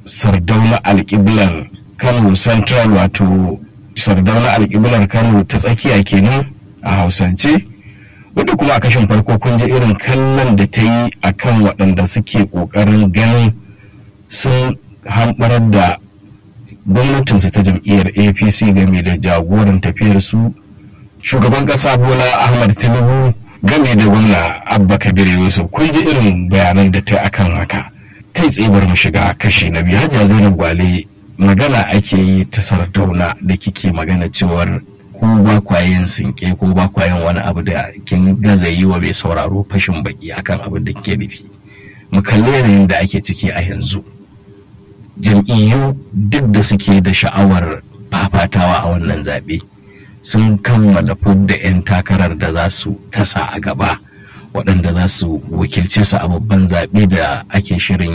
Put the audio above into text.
sardauna alƙiblar kano central wato sardauna alƙiblar kano ta tsakiya kenan a hausance wadda kuma a kashin farko kun ji irin kallon da ta yi a kan waɗanda suke ƙoƙarin ganin sun hamɓarar da gwamnatinsu ta jam'iyyar apc game da jagoran tafiyar su shugaban ƙasa bola ahmad tinubu game da gwamna abba kabir yusuf kun ji irin bayanan da ta akan haka kai tsaye bar mu shiga kashi na biyu hajiya zainab gwale magana ake yi ta sardauna da kike magana cewar ko ba kwayen sinke ko ba kwayen wani abu da kin gaza yi wa mai sauraro fashin baki akan abin da kike nufi mu kalli yanayin da ake ciki a yanzu jam'iyyu duk da suke da sha'awar fafatawa a wannan zaɓe sun kammala fudda 'yan takarar da za su tasa a gaba waɗanda za su wakilce su a babban zaɓe da ake shirin